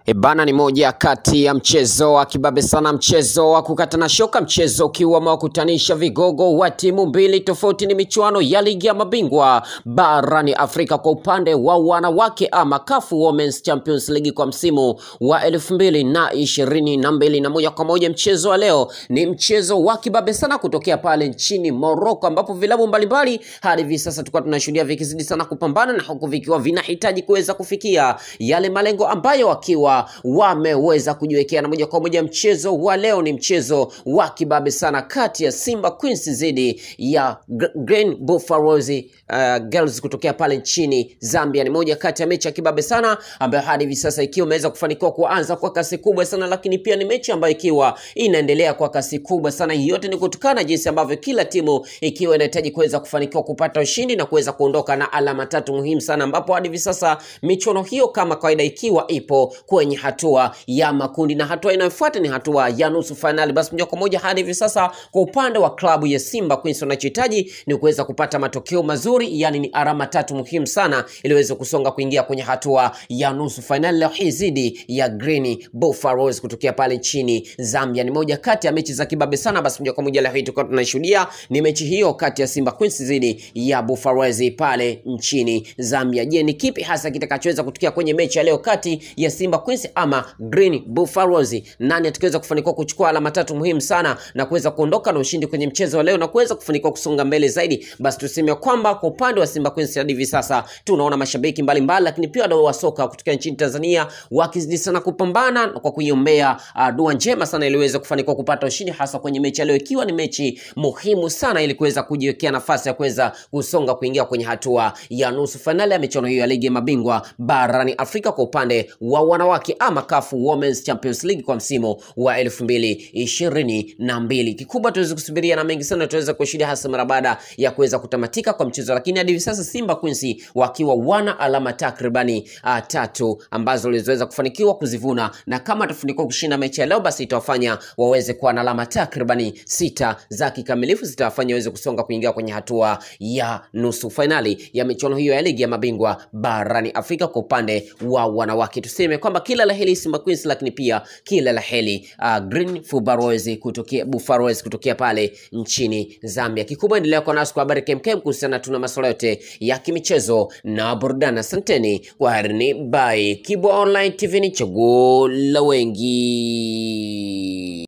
Ebana ni moja kati ya mchezo wa kibabe sana, mchezo wa kukatana shoka, mchezo ukiwa umewakutanisha vigogo wa timu mbili tofauti. Ni michuano ya ligi ya mabingwa barani Afrika kwa upande wa wanawake ama CAF Women's Champions League kwa msimu wa elfu mbili na ishirini na mbili na moja kwa moja. Mchezo wa leo ni mchezo wa kibabe sana kutokea pale nchini Morocco, ambapo vilabu mbalimbali hadi hivi sasa tulikuwa tunashuhudia vikizidi sana kupambana na huku vikiwa vinahitaji kuweza kufikia yale malengo ambayo wakiwa wameweza kujiwekea na moja kwa moja. Mchezo wa leo ni mchezo wa kibabe sana kati ya Simba Queens dhidi ya Gr- Green Buffaloes uh, Girls kutokea pale nchini Zambia. Ni moja kati ya mechi ya kibabe sana ambayo hadi hivi sasa ikiwa imeweza kufanikiwa kuanza kwa kasi kubwa sana, lakini pia ni mechi ambayo ikiwa inaendelea kwa kasi kubwa sana. Hii yote ni kutokana na jinsi ambavyo kila timu ikiwa inahitaji kuweza kufanikiwa kupata ushindi na kuweza kuondoka na alama tatu muhimu sana, ambapo hadi hivi sasa michuano hiyo kama kawaida ikiwa ipo kwenye hatua ya makundi na hatua inayofuata ni hatua ya nusu fainali. Basi moja kwa moja hadi hivi sasa kwa upande wa klabu ya Simba Queens wanachohitaji ni kuweza kupata matokeo mazuri, yani ni alama tatu muhimu sana ili waweze kusonga kuingia kwenye hatua ya nusu fainali leo hii dhidi ya Green Buffaloes kutokea pale nchini Zambia. Ni moja kati ya mechi za kibabe sana. Basi moja kwa moja leo hii tulikuwa tunashuhudia ni mechi hiyo kati ya Simba Queens dhidi ya Buffaloes pale nchini Zambia. Je, ni kipi hasa kitakachoweza kutokea kwenye mechi ya leo kati ya Simba Queens ama Green Buffaloes? Nani atakayeweza kufanikiwa kuchukua alama tatu muhimu sana na kuweza kuondoka na ushindi kwenye mchezo wa leo na kuweza kufanikiwa kusonga mbele zaidi? Basi tuseme kwamba kwa upande wa Simba Queens hadi hivi sasa tunaona mashabiki mbalimbali, lakini pia wadau wa soka kutoka nchini Tanzania wakizidi sana kupambana kwa kuiombea uh, dua njema sana ili iweze kufanikiwa kupata ushindi hasa kwenye mechi ya leo, ikiwa ni mechi muhimu sana ili kuweza kujiwekea nafasi ya kuweza kusonga kuingia kwenye hatua ya nusu fainali ya michuano hiyo ya ligi ya mabingwa barani Afrika kwa upande wa wanawake ama CAF Women's Champions League kwa msimu wa elfu mbili ishirini na mbili. Kikubwa tuweze kusubiria na mengi sana tuweze kushuhudia hasa mara baada ya kuweza kutamatika kwa mchezo, lakini hadi hivi sasa Simba Queens wakiwa wana alama takribani uh, tatu ambazo walizoweza kufanikiwa kuzivuna, na kama atafanikiwa kushinda mechi ya leo, basi itawafanya waweze kuwa na alama takribani sita za kikamilifu, zitawafanya waweze kusonga kuingia kwenye hatua ya nusu fainali ya michuano hiyo ya ligi ya mabingwa barani Afrika kwa upande wa wanawake. Tuseme kwamba kila la heri Simba Queens, lakini pia kila la heri uh, Green Buffaloes kutokea Buffaloes kutokea pale nchini Zambia. Kikubwa endelea kwa nasi kwa habari kemkem kuhusiana tuna masuala yote ya kimichezo na burudani. Asanteni kwa harini, bye. Kibwa Online TV ni chaguo la wengi.